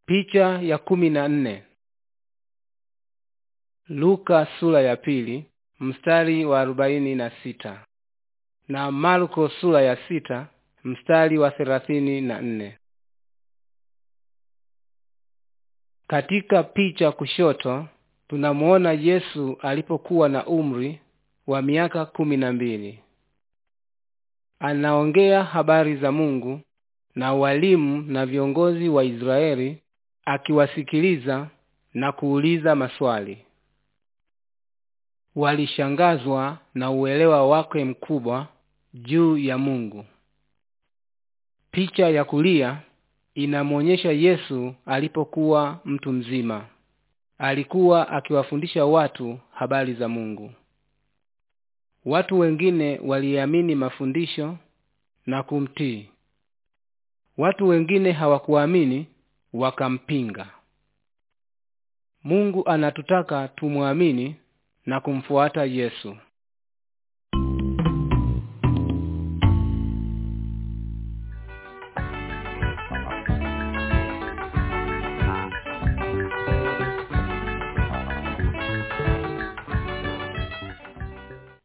Picha ya kumi na nne. Luka sura ya pili mstari wa arobaini na sita na Marko sura ya sita mstari wa thelathini na nne. Katika picha kushoto tunamuona Yesu alipokuwa na umri wa miaka kumi na mbili. Anaongea habari za Mungu na walimu na viongozi wa Israeli akiwasikiliza na kuuliza maswali. Walishangazwa na uelewa wake mkubwa juu ya Mungu. Picha ya kulia inamwonyesha Yesu alipokuwa mtu mzima. Alikuwa akiwafundisha watu habari za Mungu. Watu wengine waliamini mafundisho na kumtii. Watu wengine hawakuamini wakampinga. Mungu anatutaka tumwamini na kumfuata Yesu.